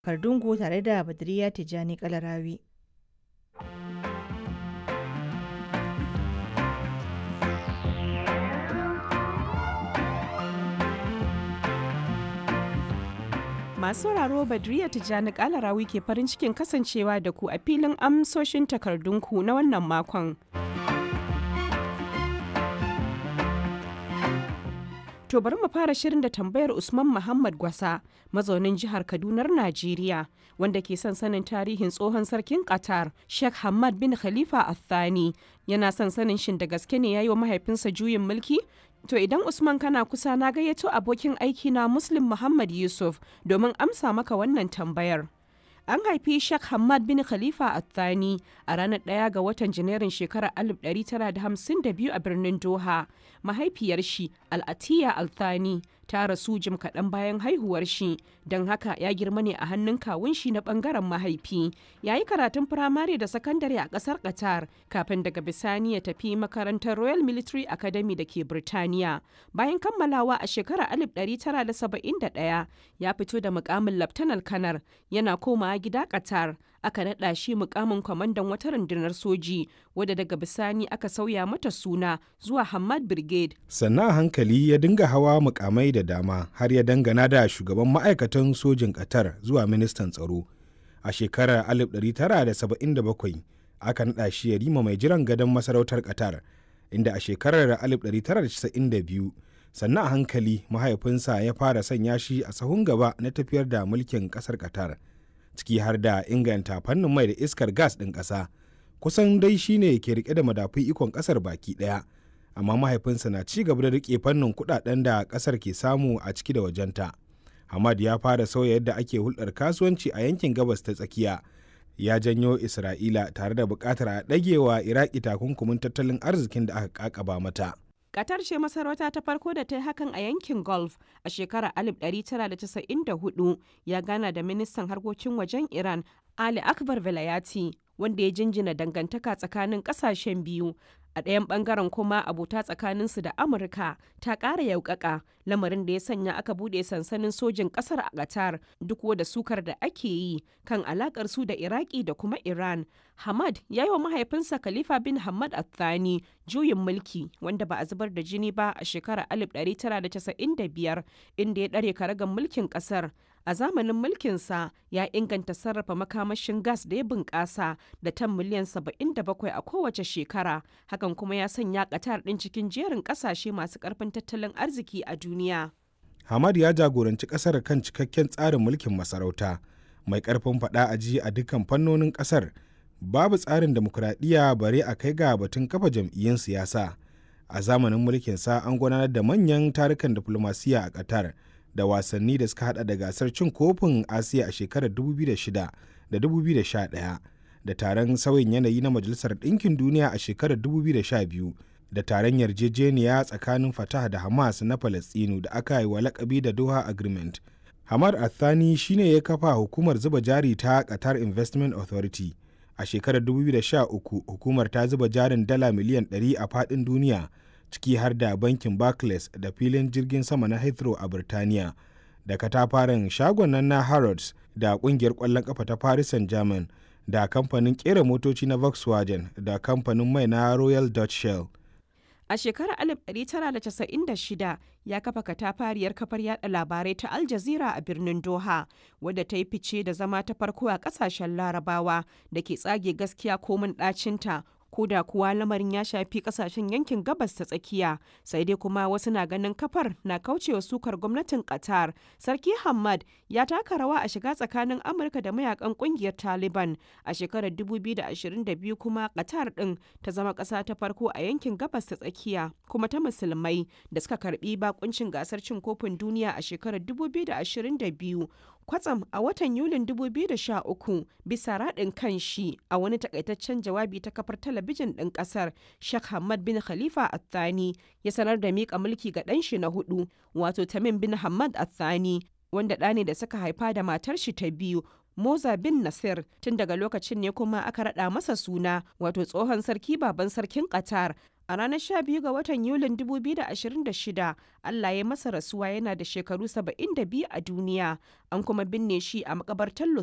Kardungu tare da Badriya Tijjani Kalarawi. Masu sauraro Badriya Tijjani Kalarawi ke farin cikin kasancewa da ku a filin amsoshin takardunku na wannan makon. To bari mu fara shirin da tambayar Usman Muhammad Gwasa, mazaunin jihar Kadunar Najeriya, wanda ke son sanin tarihin tsohon sarkin Qatar, Sheikh Hamad bin Khalifa Al-Thani. Yana son sanin shin da gaske ne ya yi wa mahaifinsa juyin mulki? To idan Usman kana kusa na gayyato abokin aiki na Muslim Muhammad Yusuf domin amsa maka wannan tambayar. An haifi Sheikh Hamad bin Khalifa Al-Thani a ranar ɗaya ga watan Janairun shekarar 1952 a birnin Doha. Mahaifiyar shi Al-Atiya Al-Thani ta rasu jim kaɗan bayan haihuwar shi, don haka ya girma ne a hannun kawun shi na ɓangaren mahaifi. Ya yi karatun firamare da sakandare a ƙasar Qatar kafin daga bisani ya tafi makarantar Royal Military Academy da ke Birtaniya. Bayan kammalawa a shekarar 1971 ya fito da mukamin Laftanar Kanar yana komawa gida Qatar. Aka naɗa shi mukamin kwamandan wata rundunar soji wadda daga bisani aka sauya mata suna zuwa Hamad Brigade. Sannan a hankali ya dinga hawa mukamai da dama har ya dangana da shugaban ma'aikatan sojin Qatar zuwa ministan tsaro. A shekarar 1977 aka naɗa shi ya rima mai jiran gadon masarautar Qatar, inda a shekarar 1992 sannan a hankali mahaifinsa ya fara sanya shi a sahun gaba na tafiyar da mulkin ƙasar Qatar. ciki har da inganta fannin mai da iskar gas ɗin ƙasa kusan dai shine ke rike da madafun ikon ƙasar baki ɗaya amma mahaifinsa na ci gaba da rike fannin kuɗaɗen da ƙasar ke samu a ciki da wajenta hamad ya fara sauya yadda ake hulɗar kasuwanci a yankin gabas ta tsakiya ya janyo isra'ila tare da buƙatar a ɗagewa iraki takunkumin tattalin arzikin da aka ƙaƙaba mata Qatar ce masarauta ta farko da ta yi hakan a yankin Gulf a shekarar 1994 ya gana da ministan harkokin wajen Iran Ali Akbar Velayati wanda ya jinjina dangantaka tsakanin kasashen biyu. A ɗayan ɓangaren kuma abota tsakaninsu da Amurka ta ƙara yaukaka lamarin da ya sanya aka buɗe sansanin sojin ƙasar a Qatar duk da sukar da ake yi kan alaƙar su da Iraki da kuma Iran. Hamad ya yi wa mahaifinsa Khalifa bin Hamad Al-Thani juyin mulki wanda ba a zubar da jini ba a shekarar 1995 inda ya ɗare karagan mulkin ƙasar. A zamanin mulkinsa ya inganta sarrafa makamashin gas da ya bunƙasa da tan miliyan 77 a kowace shekara. Hakan kuma ya sanya Qatar ɗin cikin jerin ƙasashe masu ƙarfin tattalin arziki a duniya. Hamad ya jagoranci ƙasar kan cikakken tsarin mulkin masarauta mai ƙarfin faɗa a ji a dukkan fannonin ƙasar. babu tsarin demokuraɗiyya bare a kai ga batun kafa jam'iyyun siyasa a zamanin mulkinsa an gudanar da manyan tarukan diflomasiya a qatar da wasanni da suka hada da gasar cin kofin asiya a shekarar 2006 da 2011 da taron sauyin yanayi na majalisar ɗinkin duniya a shekarar 2012 da taron yarjejeniya tsakanin fatah da hamas na falastinu da aka yi wa lakabi da doha agreement hamad athani shine ya kafa hukumar zuba jari ta qatar investment authority a shekarar 2013 hukumar ta zuba jarin dala miliyan 100 a fadin duniya ciki har da bankin barclays da filin jirgin sama na heathrow a birtaniya da katafaren shagon nan na harrods da kungiyar kwallon kafa ta paris saint-germain da kamfanin kera motoci na volkswagen da kamfanin mai na royal dutch shell A shekarar 1996 ya kafa katafariyar kafar yada labarai ta Al Jazeera a birnin Doha, wadda ta yi fice da zama ta farko a kasashen larabawa da ke tsage gaskiya komin ɗacinta ko da kuwa lamarin ya shafi kasashen yankin gabas ta tsakiya sai dai kuma wasu na ganin kafar na kaucewa sukar gwamnatin qatar sarki hamad ya taka rawa a shiga tsakanin amurka da mayakan kungiyar taliban a shekarar 2022 kuma qatar din ta zama kasa ta farko a yankin gabas ta tsakiya kuma ta musulmai da suka karbi bakuncin gasar cin kofin duniya a shekarar 2022 kwatsam a watan yulin 2013 bisa raɗin kan shi a wani takaitaccen jawabi ta kafar talabijin ɗin ƙasar Sheikh Hamad bin Khalifa Athani ya sanar da miƙa mulki ga ɗan shi na hudu wato Tamim bin Hamad Athani wanda ɗa ne da suka haifa da matar shi ta biyu Moza bin Nasir tun daga lokacin ne kuma aka raɗa masa suna wato tsohon sarki baban sarkin Qatar A ranar 12 ga watan Yulin 2026, Allah ya masa rasuwa yana da shekaru 72 a duniya, an kuma binne shi a makabartar